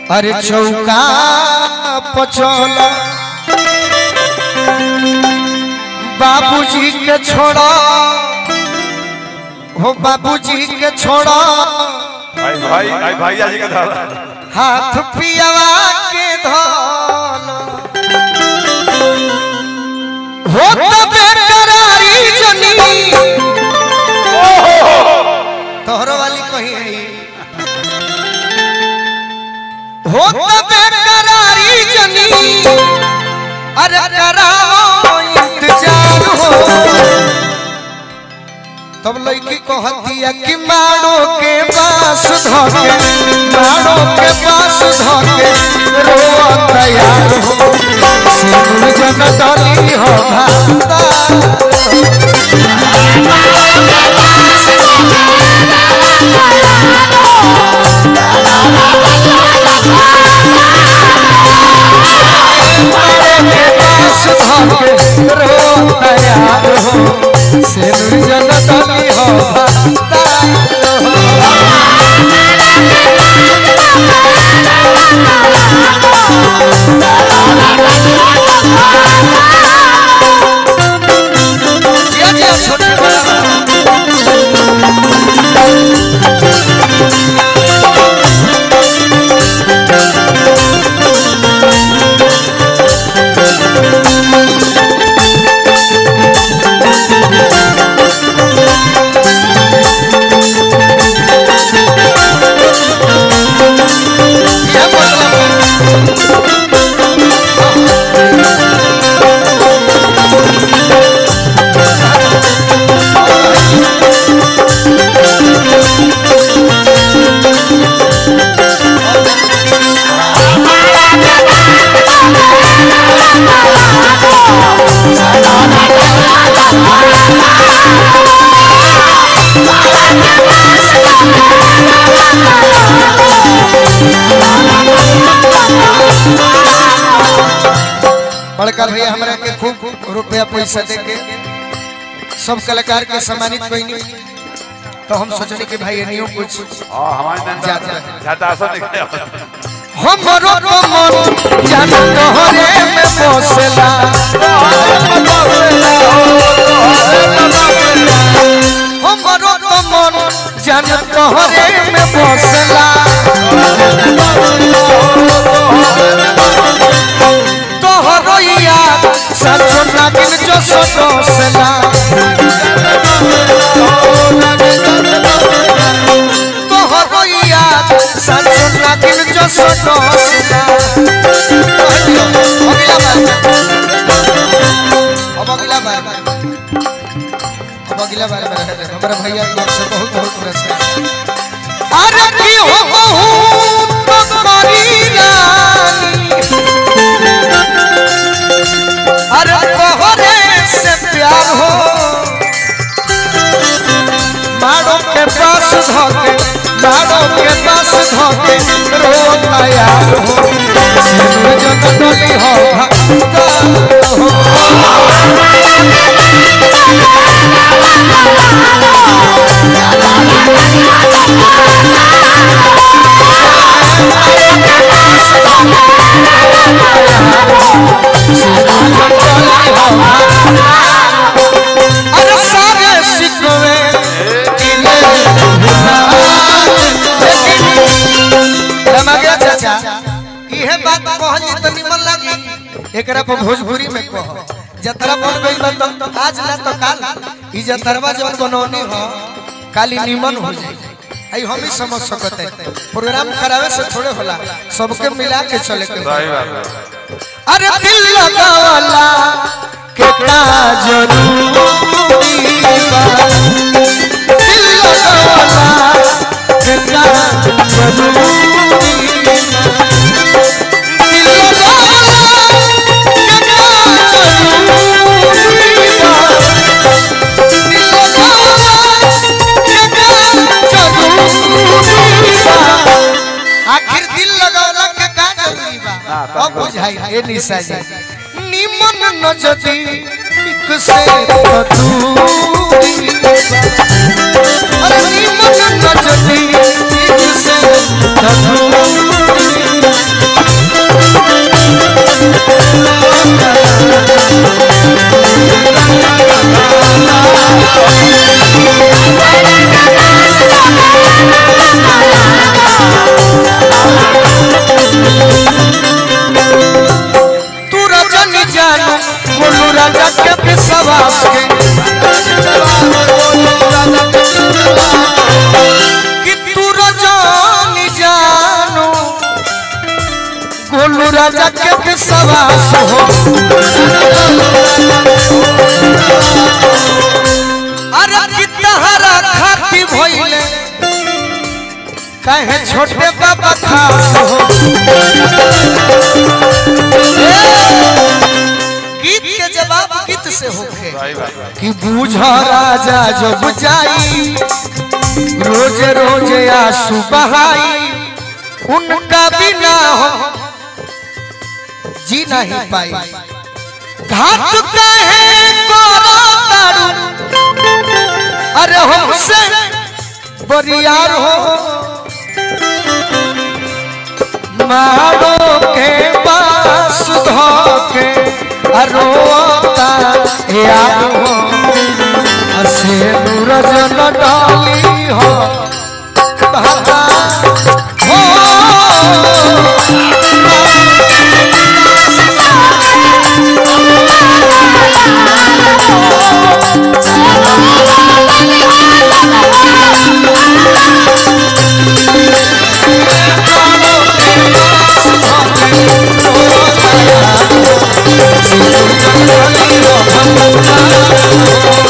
अरे चौका पचोल बाबूजी के छोड़ा हो बाबूजी के छोड़ा भाई भाई भाई भैया जी के धारा हाथ पियावा के धोल हो तो बेकरारी जनी तोहरो वाली कही है हो तो बेकरारी जनी अरे कराओ इंतजार हो तब लड़की को हतिया कि मारो के पास धोके मारो के पास धोके रो तैयार हो सिंह जन डली हो भाता मारो के पास धोके रो तैयार हो सिंह जन डली हो भाता जिया जिया छोटे बड़ा ये मतलब बड़का भैया हमरा के खूब रुपया पैसा दे के सब कलाकार के सम्मानित कईनी तो हम सोचनी कि भाई एनियो कुछ हां हमारे नंदा जाता है। जाता आसन निकले हमरो तो मन जान तोहरे में बसला हमरो तो मन जान तोहरे में बसला तोहरो याद सचो नागिन जो सदोसला तोहरो याद सचो नागिन जो सदोसला अगला बार अब अगला बार अब अगला बार में रहे हमारा भैया की ओर से बहुत बहुत पुरस्कार अरे की हो बहुत तुम्हारी रानी अरे तोहरे से प्यार हो मारो के पास धोके मारो के पास धोके रो तैयार हो सिंह जन डली हो भक्ता हो अरे सारे शिकवे किले रमगे चाचा इहे बात कहली त निमन लागी एकरा पर भोजपुरी में कह जतरा बन गई बा तो आज ना तो काल ई जतरवा जवन बनौनी हो काली निमन हो जाई आई हम ही समझ सकते हैं प्रोग्राम करावे से थोड़े होला सबके मिला के चले के बा। सही बात है अरे दिल लगावला के का जरूरी बा दिल लगावला के का जरूरी बा दिल लगावला के का जरूरी बा दिल लगावला के का जरूरी बा आखिर दिल लगावला के का जरूरी बा अब बुझाई ए निशा जी निमन नजदी एक से दूरी बा। अरे निमन नजदी एक से दूरी तू रजनी जानू बोलू राजा के विश्वास के कि तू रजनी जानू गोलू राजा के विश्वास हो अरे कि तहरा खाती भइले कहे छोटे बाबा खास हो गीत के जवाब गीत से होखे सही बात है कि बूझ राजा जब जाई रोज रोज आंसू बहाई उनका बिना हो जी नहीं पाई घाट कहे करो तारू अरे हमसे बरियार हो मारो के पास धो के अरोता यार हो असे नूरजन डाली हो भागा हो Thank you.